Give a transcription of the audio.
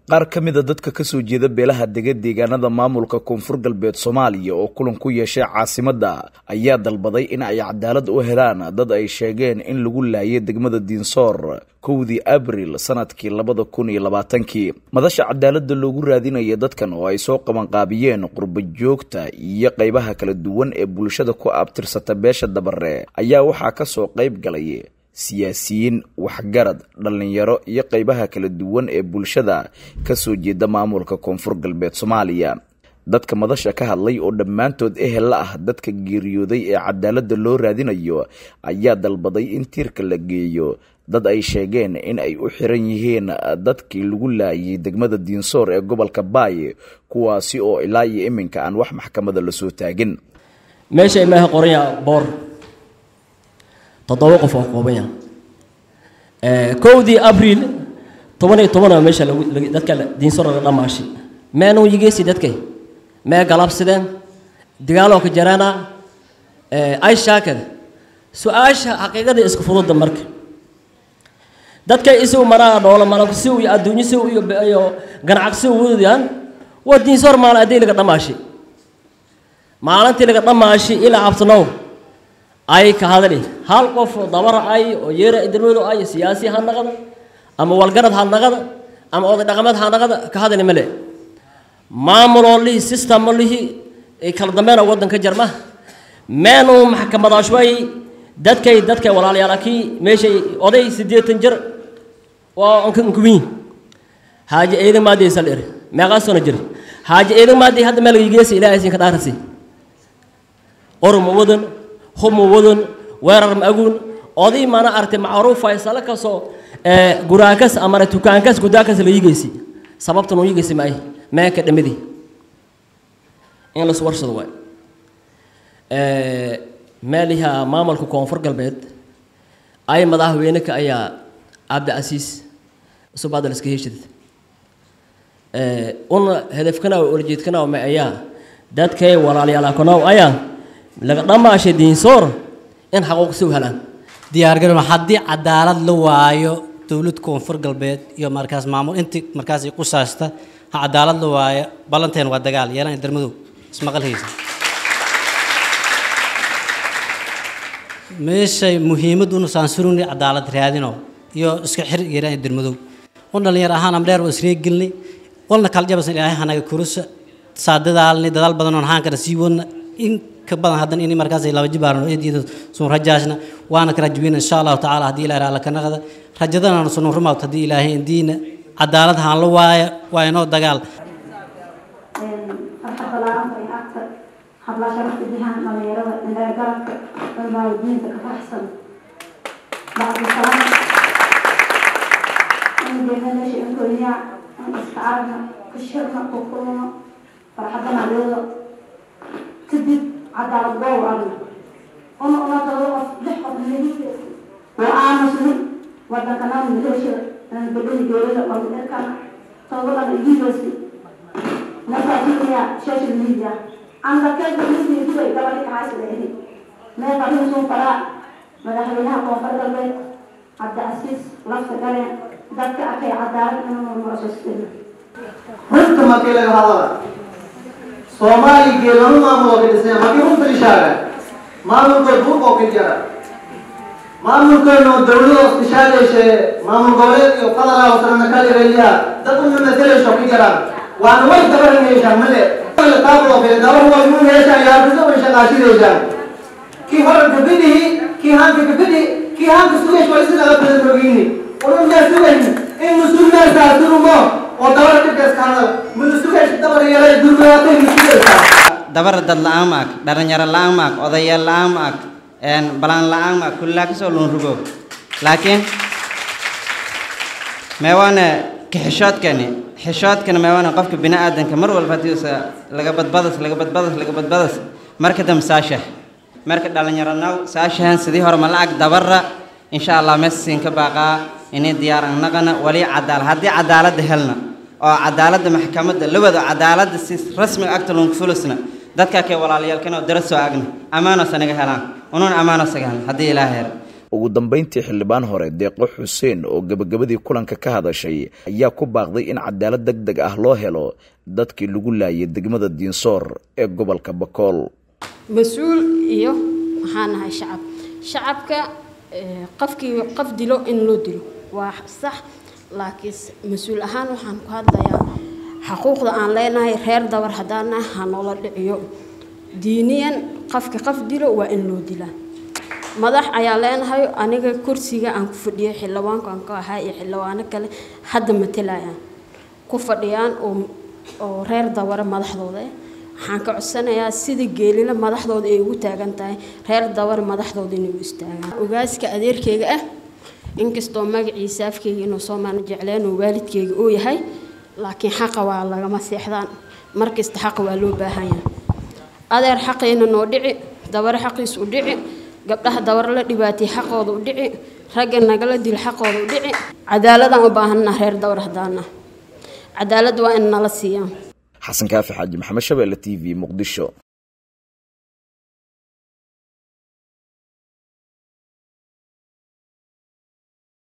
qaar ka mida dadka kasoo jeeda beelaha dega deegaanada maamulka koonfur galbeed soomaaliya oo kulan ku yeeshay caasimadda ayaa dalbaday in ay cadaalad u helaan dad ay sheegeen in lagu laayay degmada diinsoor kowdii abril sanadkii labada kun iyo labaatankii madasha cadaaladda loogu raadinaya dadkan oo ay soo qabanqaabiyeen qurba joogta iyo qaybaha kala duwan ee bulshada ku abtirsata beesha dabare ayaa waxaa kasoo qayb galay siyaasiyiin waxgarad dhallinyaro iyo qaybaha kala duwan ee bulshada kasoo jeeda maamulka koonfur galbeed soomaaliya dadka madasha ka hadlay oo dhammaantood ehel la ah dadka geeriyooday ee cadaaladda loo raadinayo ayaa dalbaday in tiirka la geeyo dad ay sheegeen in ay u xiran yihiin dadkii lagu laayay degmada diinsoor ee gobolka baay kuwaasi oo ilaa iyo iminka aan wax maxkamada lasoo taagin meesha imaaha qoranya boor toddoba qof oo koobanya kowdii abriil toban iyo tobanaa meesha dadka diinsor laga dhamaashi meenu yigeysi dadkay mee galabsideen dagaaloo ka jaraana ay shaakada su-aasha xaqiiqada isku fududa marka dadkay isigu manaa dhoola malabsi iyo adduunyasi iyo ganacsi wadayaan waa diinsoor maalin addii laga dhamaashi maalintii laga dhamaashi ilaa cabsanow ay ka hadali hal qof dabara ay oo yeera idilmadu ay siyaasi ha naqada ama walgarad ha naqada ama oday dhaqameed ha naqada ka hadali male maamuloo lihi systemo lihi kala dambeena waddanka jarma meenu maxkamadaashway dadkay dadkay walaalayaalakii meeshay oday siddeetan jir waa nkuwiin haaji eedan maadii saldhir meeqaa sano jir haaji eedan maadii hadda meel yigeesi ilaahay siin ka dhaarasi orma wadan huma wadan weerar ma aguun oday mana aragtay macruuf faysalo kasoo guraakas amana tukaankas gudaakas la yigeysi sababtan uu yigeysi maahay meenka dhamidii in las warsado waay meeliha maamulka koonfur galbeed ay madaxweyneka ayaa cabdicasiis subaadal iska heshid una hedafkanaw olajeedkanaw ma ayaa dadkay walaalyaalakanaw ayaa laga dhamaashay diinsoor in xaquuq si u helaan diyaargarow haddii cadaalad la waayo dowlad koonfur galbeed iyo markaas maamul intii markaas ku saasta ha cadaalad la waayo ballanteen waa dagaal yeelan darmadow ismaqal haysa meeshay muhiimad unu saansuruni cadaalad raadino iyo iska xir yeelan darmadow un dhalinyar ahaan amdheer waa isree gelnay walna kala jabasan ilaahay hanaga kurusa saadadaalni dadaal badan oon haan kala sii wadna in ka badan haddan in markaas laba jibaarno eediyada sun rajaashna waana ka rajweyna insha allahu tacaala haddii ilahay raalla ka naqda rajadana sunu rumaawt haddii ilaahay indiina cadaalad haan la waaya waa inoo dagaal habla sharafta jihaan dhalinyarada indhagarabka dalbaadiinta ka faraxsan bacdi salaam in deemeedasha inkoyaa in iska aragna ka shirna ku kulno farxadana leedo kadib cadaalad goow arna una una todo qof lix qof nagii waa aamusni wadankana midasha bedeli geerida wadankana todobadana igiidosi nasaasiya social media anda keega midii dubay gabadhi kaxaasida ahi mee fariisuun faraa madaxweynaha koonfur galbeed cabdicasiis lafta gale dadka arkay cadaalad inuu murashaskena runta markii laga hadala soomaali geelanu maamulo ka dhisnay markii runta ishaaga maamulkood buuqoo ka jara maamulkeenu dawladoos ishaageyshe maamul goboleed iyo fadala hoosana kaligaya dad una masaleyso ka jaraan waana way dabaranaysaa male taabulo kale dabar way mu yeeshaan yaabisa way shaqaashidaysaan kii hore gabadhihi kii haanka gabadhi kii haanka sugays waa isinaga badan rogeyni ununaa sugayn in musulmeenkaa surumo oo dabar dhibkaas ka hadal mudu sugays dabar yeelay durbaatay musugaysaa dabar dad la-aan maag dhalinyaro la-aan maag odayaal la-aan maag balaan la-aan maag kullaa kasoo luun rugo laakiin meewaane kaxishoodkani xishoodkana meewaane qofka bini aadanka mar walba hadiisa laga badbadas laga badbadas laga badbadas marka dambe saashah marka dhalinyaro naw saashahan sidii hore ma lacag dabara insha allah meesiin ka baaqaa inay diyaar an naqana wali cadaal haddii cadaaladda helna oo cadaaladda maxkamadda la wado cadaaladda si rasmiga agta lunka fulusna dadka kay walaalayaalkan oo dara soo agna ammaanoose naga helaan unuun ammaanoose helna haddii ilaaha helo ugu dambeyntii xildhibaan hore deeqo xuseen oo gebagabadii kulanka ka hadashay ayaa ku baaqday in cadaalad deg deg ah loo helo dadkii lagu laayay degmada diinsoor ee gobolka bakool mas-uul iyo maxaan nahay shacab shacabka qofkii qof dilo in loo dilo waa sax laakiin mas-uul ahaan waxaan ku hadlayaa xaquuqda aan leenahay reer dabar haddaan nahay ha noola dhiciyo diiniyan qofka qof dilo waa in loo dilaa madax ayaa leenahay aniga kursiga aan ku fadhiyay xildhibaanku aan ka ahaa iyo xildhibaano kale hadda matalayaan ku fadhiyaan oo reer dabare madaxdooda waxaan ka codsanayaa sida geelila madaxdooda ay ugu taagan tahay reer dabare madaxdooda inay u istaagaan ogaaska adeerkeyga ah inkastoo magaciisa afkeyga inuu soomaali jecleen oo waalidkeyga uu yahay laakiin xaqa waa lagama seexdaan markasta xaqa waa loo baahan yahay adeer xaqayna noo dhici dabare xaqiis u dhici gabdhaha dabare la dhibaatay xaqooda u dhici ragga nagala dil xaqooda u dhici cadaaladaan u baahanna reer dawar haddaana cadaalad waa in nala siiyaan xasan kaafi xaaji maxamed shabeelle t v muqdisho